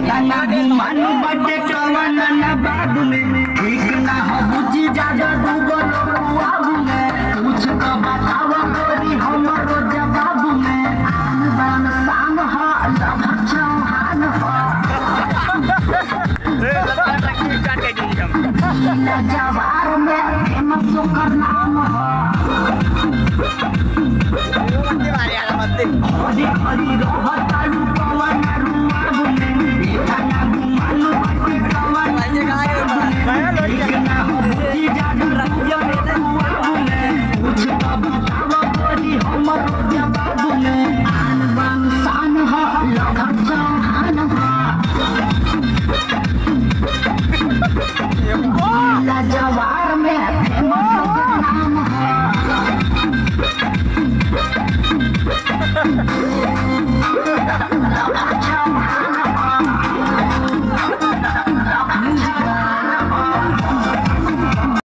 केतना गुमान बटे कवन न बाग में ठीक ना हो बुझी जाजा दूगो लोग आगू में कुछ तो बताव गोरी हमरो जवाब में आन बान शान हो लभ चौहान हो न जवार में फेमस ओकर नाम हो हरी हरी